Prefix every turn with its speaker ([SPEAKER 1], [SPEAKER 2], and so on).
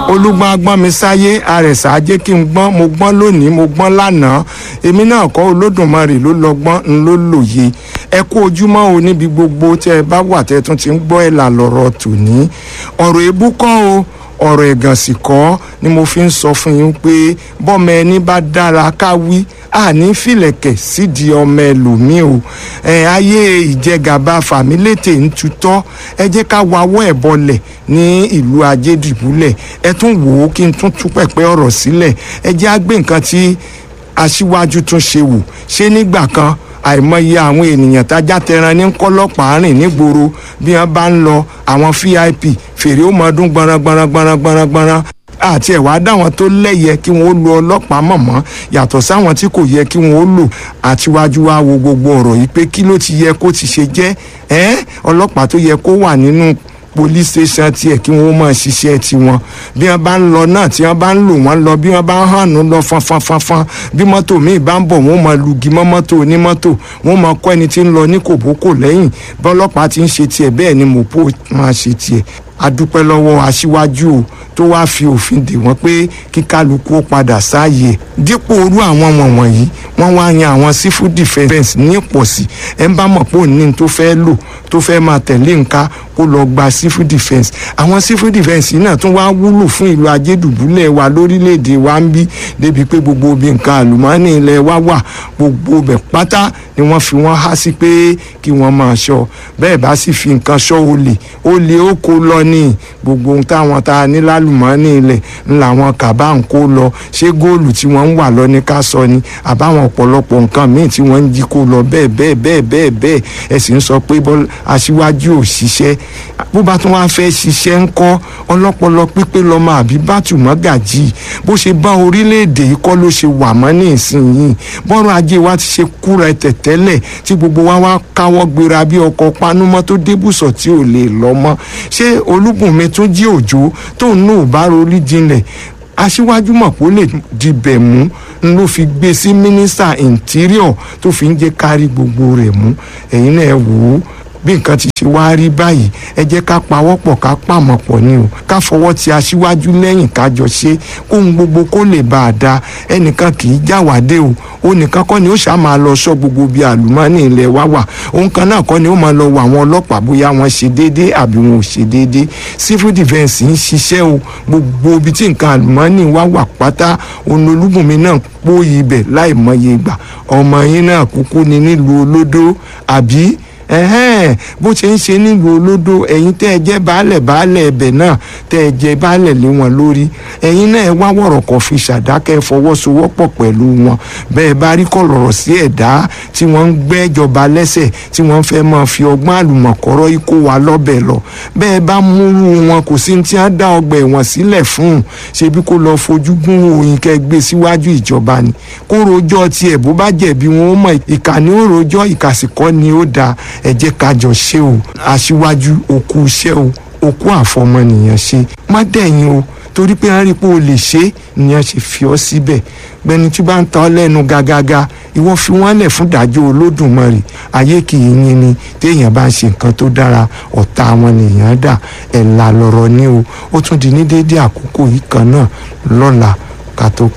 [SPEAKER 1] olúgbọ́n agbọ́n mi sáyé àrẹ̀sà ajé kí n gbọ́n mo gbọ́n lónìí mo gbọ́n lánàá èmi náà kọ́ olódùmarè ló lọ́gbọ́n ń ló lòye ẹ kú ojúmọ́ o níbi gbogbo tẹ́ ẹ bá wà tẹ́ ẹ tún ti ń gbọ́ ẹ̀ là lọ́rọ̀ tòní ọ̀rọ̀ èébú kọ́ o ọ̀rọ̀ ẹ̀gàn sì kọ́ ni mo fi ń sọ fún yín pé bọ́mọ ẹni bá dára ká wí àní fìlẹ̀kẹ̀ sídìí ọmọ ẹlòmíì o ẹ ayé ìjẹgàba fàmílétè ń tutọ́ ẹ jẹ́ ká wawọ́ ẹ̀ bọlẹ̀ ní ìlú ajédìbúlẹ̀ ẹ tún wò ó kí n tún tú pẹ̀pẹ́ ọ̀rọ̀ sílẹ̀ ẹ jẹ́ á gbé nǹkan tí aṣíwájú tún ṣe wò ṣé nígbà kan àìmọye àwọn ènìyàn tájá tẹran ní kọlọpàá rìn nígboro bí wọn bá ń lọ àwọn vip fèrè ó mọ ọdún gbọnran gbọnran gbọnran gbọnran gbọnran àti ẹ̀wá dáwọn tó lẹ́yẹ kí wọ́n ó lo ọlọ́pàá mọ̀mọ́ yàtọ̀ sáwọn tí kò yẹ kí wọ́n ó lò àtiwájú wa wo gbogbo ọ̀rọ̀ yìí pé kí ló ti yẹ kó ti ṣe jẹ́ ẹ́ ọlọ́pàá tó yẹ kó wà nínú police station tiẹ̀ kí wọ́n máa ṣiṣẹ́ tiwọn bí wọ́n bá ń lọ náà tí wọ́n bá ń lò wọ́n lọ bí wọ́n bá ń hànú lọ fanfanfanfan bí mọ́tò míì bá ń bọ̀ wọ́n máa lugi mọ́ mọ́tò onímọ́tò wọ́n máa kọ́ ẹni tí ń lọ ní kòbókò lẹ́yìn bọ́lọ́pàá ti ń ṣe tiẹ̀ bẹ́ẹ̀ ni mọ̀pó máa ṣe tiẹ̀ adúpẹ́ lọ́wọ́ aṣíwájú o tó wáá fi òfin dè wọ́n pé kí kálukú ó padà sáàyè dípò orú àwọn wọ̀nyí wọ́n wá yan àwọn civil defence ní ìpọ̀sí ẹ̀ ń bá mọ̀ pé òní tó fẹ́ lò tó fẹ́ máa tẹ̀lé nǹka kó lọ gba civil defence àwọn civil defence yìí náà tún wá wúlò fún ìlú ajédùbúlẹ̀ wa lórílẹ̀‐èdè wa ń bí débi pé gbogbo obì nǹkan àlùmọ́ọ́nì ilẹ̀ wa wà gbogbo bẹ̀ pátá ni wọ́n fi wọ́n há sí pé kí wọ́n máa ṣọ́ bẹ́ẹ̀ bá sì fi nǹkan ṣọ́ olè olè ó kó lọ ní gbogbo ohun táwọn tá a ní lálùmọ́ọ́nì ilẹ̀ ńlá wọn kàbá ń kó lọ ṣé góòlù tí wọ́n ń wà lọ ní ká sọ ni àbáwọn ọ̀pọ̀lọpọ̀ nǹkan míì tí wọ́n ń jí kó lọ bẹ́ẹ̀ bẹ́ẹ̀ bẹ́ẹ̀ bẹ́ẹ̀ bẹ́ẹ̀ ẹ sì ń sọ pé aṣíwájú ò ṣiṣẹ́ bó bá tún wáá fẹ́ ṣiṣẹ́ ń kọ́ ọlọ́pọlọ pípé lọ́mọ àbí bátù mọ́gàjì bó ṣe bá orílẹ̀-èdè yìí kọ́ ló ṣe wà mọ́ ní ìsinyìí bọ́rọ̀ ajé wa ti ṣe kúra ẹ̀tẹ̀ tẹ́lẹ̀ tí gbogbo wa wá káwọ́ gbéra bí ọkọ̀ panúmọ́ tó débùsọ̀ tí ò lè lọ mọ́ ṣé olúbùnmi tún jí òjò tóun náà bá rorí jinlẹ̀ aṣíwájú mọ̀ pé ó lè dibẹ̀ mú n ló fi gbé sí mínísítà interior tó fi ń jẹ́ kárí gbogbo rẹ̀ mú ẹ̀yin náà wò ó bí nǹkan ti ṣe wá rí báyìí ẹ jẹ́ ká pawọ́pọ̀ ká pàmọ̀ pọ̀ ni o ká fọwọ́ ti aṣíwájú lẹ́yìn kájọ ṣe kóhun gbogbo kó lè bá a da ẹnìkan kì í jáwádé o ó nìkan kọ́ ni ó ṣáà máa lọ sọ gbogbo bí àlùmọ́ọ́nì ilẹ̀ wa wà òun kan náà kọ́ ni ó máa lọ wọ àwọn ọlọ́pàá bóyá wọ́n ṣe déédéé àbí wọn ò ṣe déédéé civil defence ń ṣiṣẹ́ o gbogbo ibi tí nǹkan àlùmọ́ọ́nì wa wà pátá òun olúbùnmi náà pòyì ibẹ̀ láì mọye ìgbà ọmọ yín náà kúkú ni nílùú olódó àbí ẹhẹ́n bó ṣe ń ṣe nílùú olódò ẹ̀yin tẹ́ ẹ jẹ́ baálẹ̀ baálẹ̀ ẹbẹ̀ náà tẹ́ ẹ jẹ́ baálẹ̀ lé wọn lórí ẹ̀yin náà ẹ wá wọ̀rọ̀kọ̀ fi ṣàdákẹ́ fọwọ́sowọ́pọ̀ pẹ̀lú wọn bẹ́ẹ̀ bá rí kọ̀lọ̀rọ̀ sí ẹ̀dá tí wọ́n ń gbẹ́jọba lẹ́sẹ̀ tí wọ́n fẹ́ máa fi ọgbọ́n àlùmọ̀kọ́rọ́ ikó wa lọ́bẹ̀ lọ bẹ́ẹ̀ bá múrú wọn kò sí tí wọ́n dá ọgbà ẹ̀wọ̀n sílẹ̀ fún un ṣebí kó lọ fojú gún òyìn kẹ́ gbé síwájú ìjọba ni kó rojọ́ tiẹ̀ bó bá jẹ̀bi wọn ó mọ̀ ìkànnì ó rojọ́ ìkàsìkọ́ ni ó dáa ẹ jẹ́ ká jọ ṣe o aṣíwájú òkú iṣẹ́ o òkú àfọmọnìyàn ṣe má dẹ̀yìn o torí pé wọ́n rí i pé o lè ṣe é nìyẹn ṣe fi ọ́ síbẹ̀ gbẹni tí bá ń ta ọ́ lẹ́nu gàgàgà ìwọ fi wọ́n lẹ̀ fún ìdájọ́ olódùmarè ayé kì í yín ni téèyàn bá ń ṣe nǹkan tó dára ọ̀tá wọn nìyẹn dà ẹ̀ là lọ̀rọ̀ ní o ó tún di ní déédéé àkókò yìí kan náà lọ́la ká tó